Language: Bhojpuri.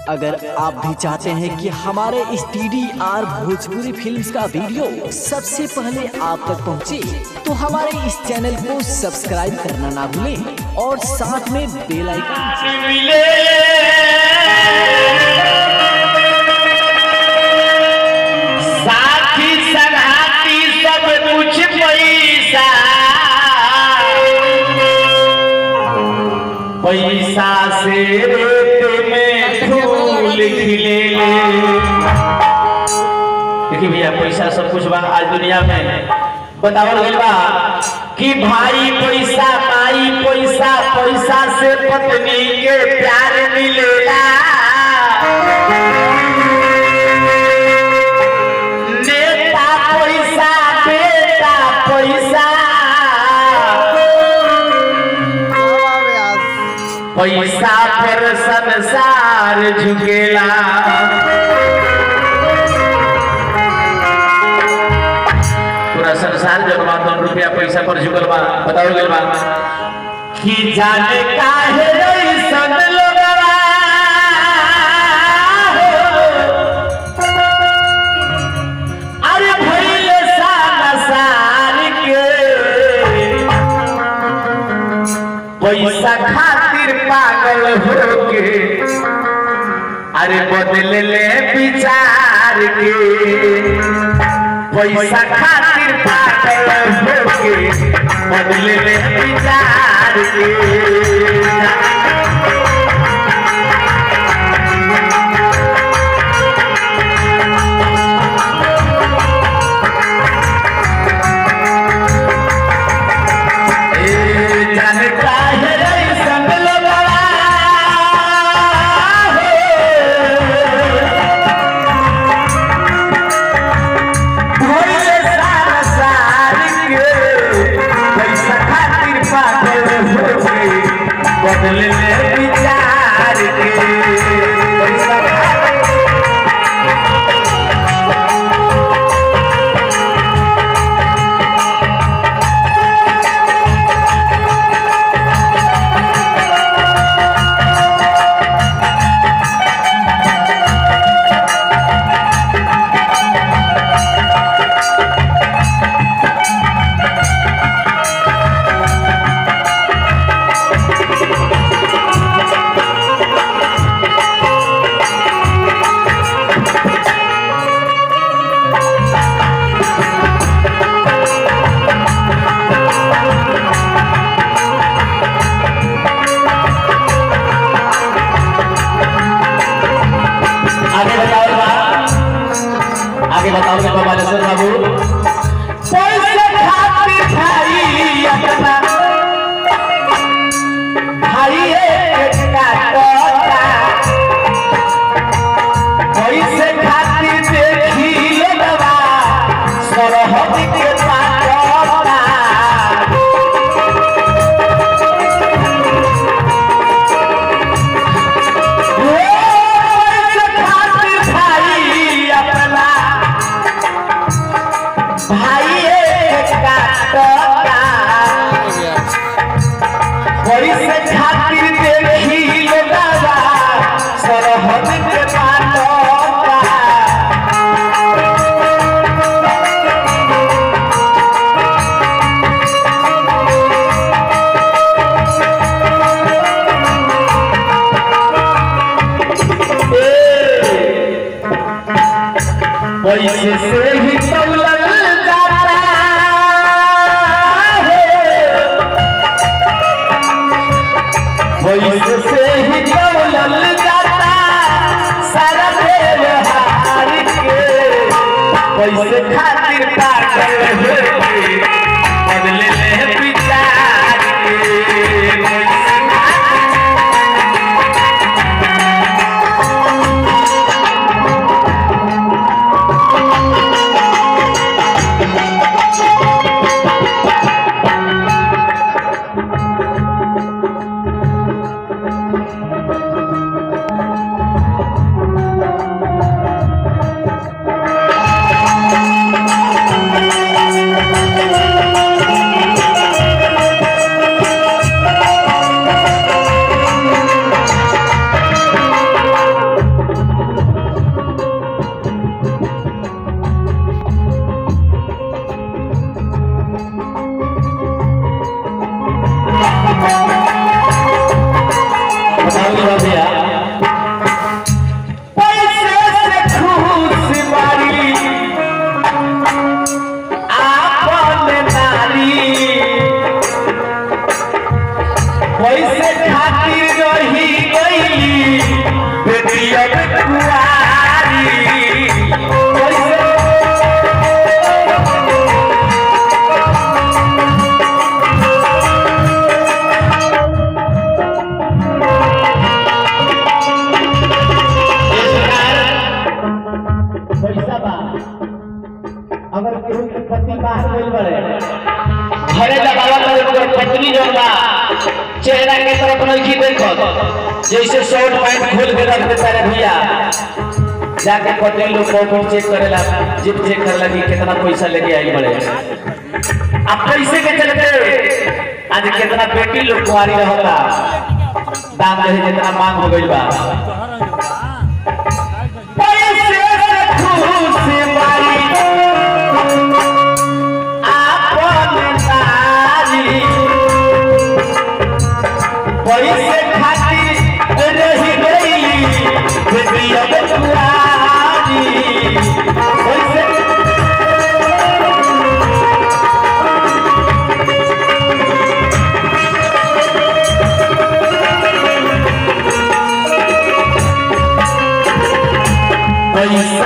अगर आप भी चाहते हैं कि हमारे इस T D R Bhojpuri films का वीडियो सबसे पहले आप तक पहुंचे, तो हमारे इस चैनल को सब्सक्राइब करना ना भूलें और साथ में बेल आइकन मिले साथी संगाती सब कुछ पैसा पैसा से रेत में फूल खिले देखिए भैया पैसा सब कुछ बा आज दुनिया में बतावल गइल बा कि भाई पैसा माई पैसा पैसा से पत्नी के प्यार मिलेला नेता पैसा बेटा पैसा पैसा फिर संसार झुकेला पूरा संसार जब बा तो रुपया पैसा पर झुकल बा बताओ गइल बा कि जाने काहे ऐसन लोगवा हो। अरे भइले सानसार के पैसा खातिर पागल होके अरे बदले ले विचार के पैसा खातिर पागल होके बदले ले विचार के ए जानता है ऐसन लोगवा हो। भइले संसार के पैसा खातिर पागल होके बदले ले विचार के पैसा खातिर आगे बताओ बा आगे बताओ बाबा बालेश्वर बाबू पैसे खातिर भाई अपना भाई एक काटता पैसे खातिर देखी लोगवा सरहद के पाटता पैसे खातिर भाई अपना भाई एक काटता पैसे खातिर देखी लोगवा सरहद के पाटता पैसे से ही दौलत जाता है पैसे से ही दौलत जाता सारा व्यवहार के पैसे खातिर पागल होके बदले ले विचार के पैसे खातिर Thank बैठल बड़े घरे दबावा करे ओकर पत्नी जौन बा चेहरा के तरफ नहीं देखत जैसे शॉर्ट पैंट खोल के रख देता रे भैया जाके पत्नी लोग पॉकेट चेक करेला जिप चेक करेला कि कितना पैसा लेके आई बड़े अब पैसे के चलते आज कितना बेटी लोग कुआरी रहता दाम दहे जितना मांग हो गइल बा पैसे से खुश बारी आपन नारी पैसे खातिर रही गई बेटिया बेटुआरी पैसे पैसे